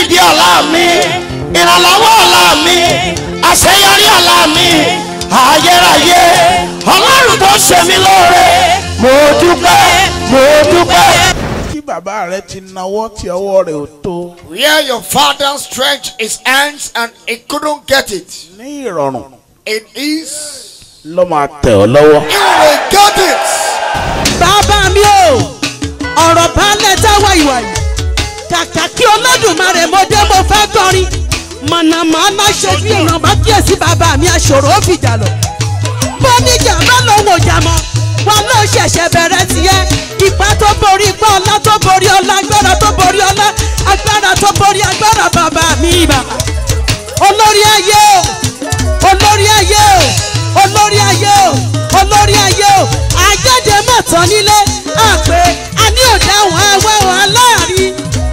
nídìí ọ̀la mi ìrànlọ́wọ́ ọ̀la mi àṣeyọrí ọ̀la mi ayérayé ọlọ́run tó ṣe mí lóore mo dúpẹ́ mo dúpẹ́. tí bàbá rẹ ti nawọ́ tí ọwọ́ rẹ̀ ò tó Where your father stretched his hands and he couldn't get it. ní ìrọ̀rùn In his, ló máa tẹ̀ ọ́ lọ́wọ́. he will get it. bàbá mi o ọ̀rọ̀ balẹ̀ tá wàyíwàyí kàkà kí olódùmarè mo dé mo fẹ́ kọrin mọ̀nàmọ́ná ṣojú ìran bá kíyèsí bàbá mi aṣòro ó fìjà lọ. mo níjà má lòun ò jà mọ́ wọn ló ṣẹ̀ṣẹ̀ bẹ̀rẹ̀ tiẹ̀ ipa tó borí ipa ọlá tó borí ọlá agbára tó borí ọlá agbára tó borí agbára bàbá mi bàbá olórí ayé o olórí ayé o olórí ayé o olórí ayé o àjáde mọ̀tàn nílé àpè àní òdáhùn ẹwẹ́wọ̀n aláàrí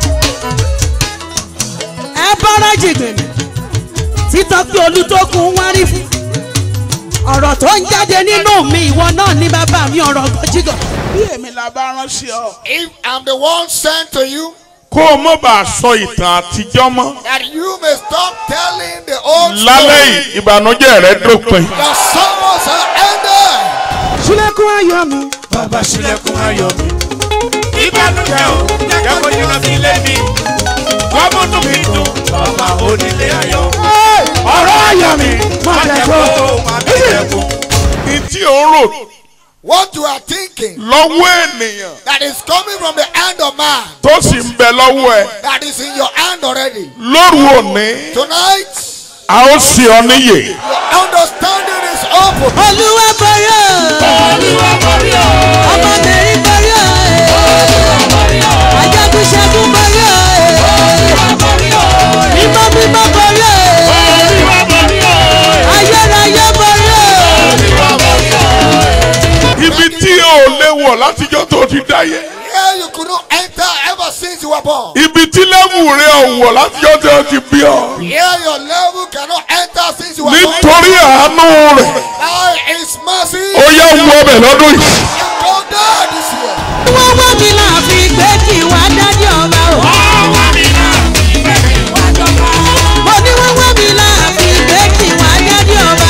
ẹ bọ́ra jìgbìnì títọ́ pé olùtókun wá rí fún ọ̀rọ̀ tó ń jáde nínú mi ìwọ náà ní bàbá mi ọ̀rọ̀ gọ́jígọ̀ bí èmi la bá ránṣẹ́ ọ. If I'm the one sent to you, kó o mọ̀ bá a sọ ìtàn àtijọ́ mọ́. that you may stop telling the old lálẹ́ story. yìí ìbànújẹ́ rẹ dópin. Your sorrows are ended. sílẹ̀kùn ayọ̀ mi bàbá ṣílẹ̀kùn ayọ̀ mi. ìbànújẹ́ o jẹ́ kó jìnnà sílé mi. wọ́n múnú mi dùn bàbá onílé ayọ̀. ọ̀rọ̀ ayọ̀ mi má jẹ́ kó má bí ẹ̀kún. ní tí ò ń rò What you are thinking lọ́wọ́ ènìyàn that is coming from the hand of man, tó sì ń bẹ lọ́wọ́ ẹ that is in your hand already. lóru òní Tonight, a ó sì ọ níyè. your understanding is open. olúwa borí o olúwa borí o ọmọ mẹ́rin borí o olúwa borí o ajagun ṣẹ́gun borí o olúwa borí o mímọ́ mímọ́ borí o olúwa borí o ayérayé borí o olúwa borí o. ibi tí o lè wọ̀ látijọ́ tó ti dáyé. Here you could not enter ever since you were born. ibi tí lẹ́wù rẹ ò wọ̀ látijọ́ tó ti bí ọ. Here your level cannot enter since you were born. nítorí àánú rẹ̀ By his mercy, ó yẹ wọ ọbẹ̀ lọ́dún yìí. you go down this year. wọ́n wá mi náà fi gbé kí wá dájú ọba o. mo ní wọ́n wá mi náà fi gbé kí wá dájú ọba.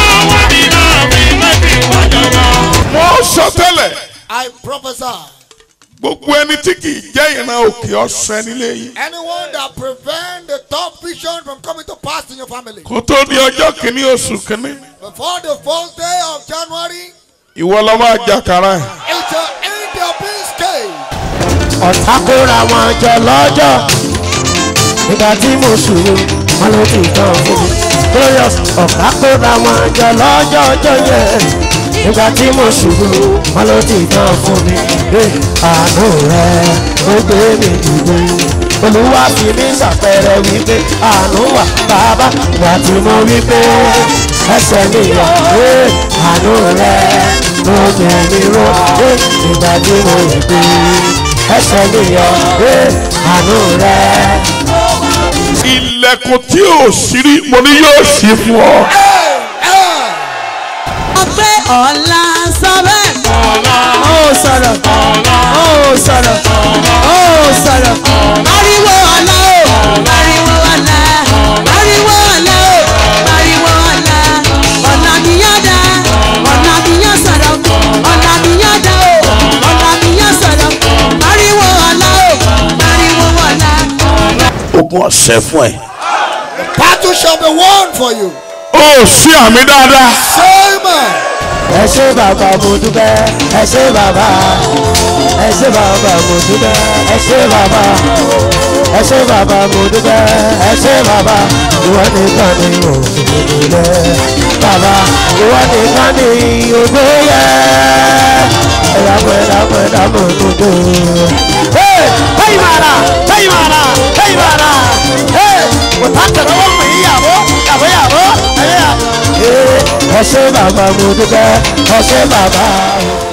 wọ́n sọ tẹ́lẹ̀ I prophesy. gbogbo ẹni tí kì í jẹ́ ìran òkè ọ̀sẹ̀ nílé yìí. Anyone that prevent the top vision from coming to pass in your family kó tó di ọjọ́ kìíní oṣù kìíní. before the first day of January, ìwọ lọ máa jàkàrà ẹ̀. it shall end your peace cave. ọ̀tá kóra wọn jọ lọ́jọ́ nígbà tí mo ṣòro wọn ló ti tán fún mi. glorious ọ̀tá kóra wọn jọ lọ́jọ́ ọjọ́ yẹn nígbà tí mo ṣòro wọn ló ti tán fún mi. Ẹ, àánú rẹ ó gbé mi dìde olúwa fi mí ṣàpẹẹrẹ wípé àánú wà bàbá wà tí mo wípé ẹsẹ̀ mi yọ ẹ, àánú rẹ ló gbé mi ró ẹ, nígbà tí mo rí pé ẹsẹ̀ mi yọ ẹ, àánú rẹ. ilẹ̀kùn tí ò sí rí mo ní yóò sí fún ọ. ọpẹ́ ọ̀la sọ bẹ́ẹ̀. ó sọ̀rọ̀ ó sọ̀rọ̀ ó sọ̀rọ̀ ariwo ọ̀la o ariwo ọ̀la ariwo ọ̀la o ariwo ọ̀la ọ̀la mi yá da ọ̀la mi yá sọ̀rọ̀ ọ̀la mi yá da o ọ̀la mi yá sọ̀rọ̀ ariwo ọ̀la o ariwo ọ̀la. ogun ọ̀sẹ̀ fún ẹ. Battle shall be won for you. ó sí àmì dáadáa. Simon, ẹ ṣé bàbá mo dúpẹ́ ẹ ṣé bàbá ẹ ṣé bàbá mo dúpẹ́ ẹ ṣé bàbá ẹ ṣé bàbá mo dúpẹ́ ẹ ṣé bàbá ìwọ nìkan ni òṣèlú rẹ bàbá ìwọ nìkan ni ògbé yẹ ẹ̀yà pẹ̀lá pẹ̀lá mo dúdú. Hey, mara, hey mara, hey mara, hey, mo ta tẹ̀lé wọ́n mi yàwó, yàwó yàwó, ẹ̀yà. Ẹ ṣé bàbá mo dúpẹ́ ẹ ṣé bàbá.